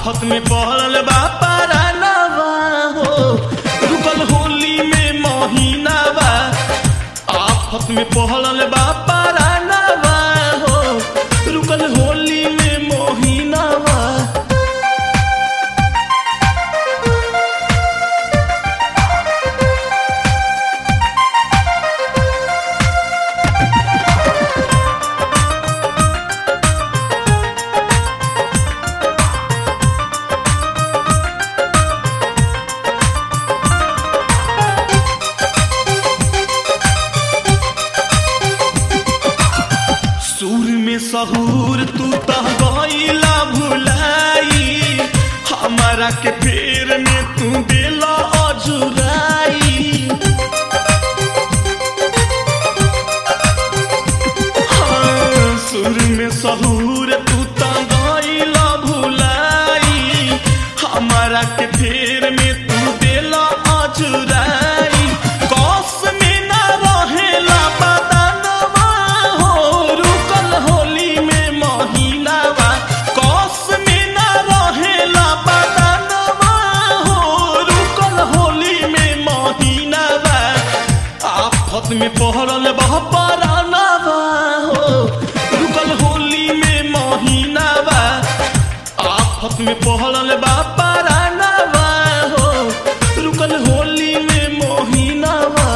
आफत में पड़ल बा पारानवा हो रुकल होली में महीनावा आफत में पड़ल बा पारानवा हो रुकल होली में महीनावा सुर में सहूर तू तह गईला भुलाई हमारा के फेर में तू दिला अजुराई हाँ, सुर में सहूर तू तह गईला भुलाई हमारा के फेर में तू दिला अजुराई कौस में ना रहेला बदनवा हो रुकल होली में महीनावा कौस में ना रहेला बदनवा हो रुकल होली में महीनावा आफत में पहरल बह परानवा हो रुकल होली में महीनावा आफत में पहरल बा परानवा हो रुकल होली में महीनावा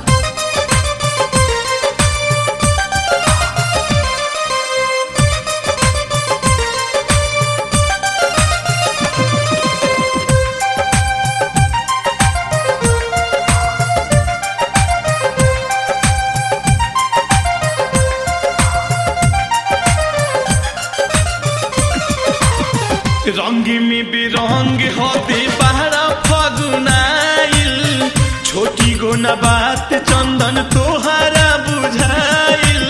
रंग में बिरंग होते बहरा फगुनाइल छोटी गो न बात चंदन तोहरा बुझाइल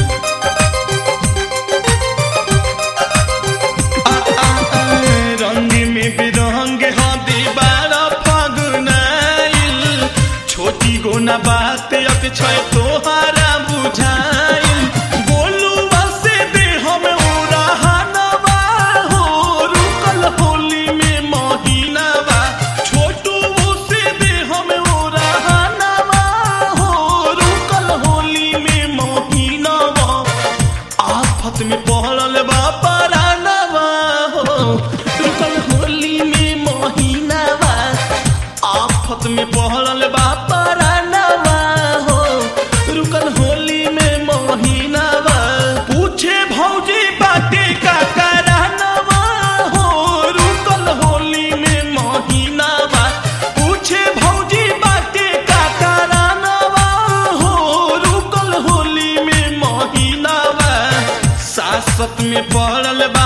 आ, आ, आ, रंग में बिरंग होते बहरा फगुनाइल छोटी गो न बात अक्षय तोहरा बुझाइल बोलुआ से दे हम उड़ाहनवा हो रुकल होली में महीनावा छोटू से दे हम उड़ाहनवा हो रुकल होली में महीनावा आफत में पड़ल बा परानवा हो रुकल होली में महीनावा आफत में पड़ल बा परानवा हो रुकल होली में महीनावा पूछे भौजी बाटे का करानवा हो रुकल होली में महीनावा पूछे भौजी बाटे का करानवा हो रुकल होली में महीनावा सासत में पड़ल बा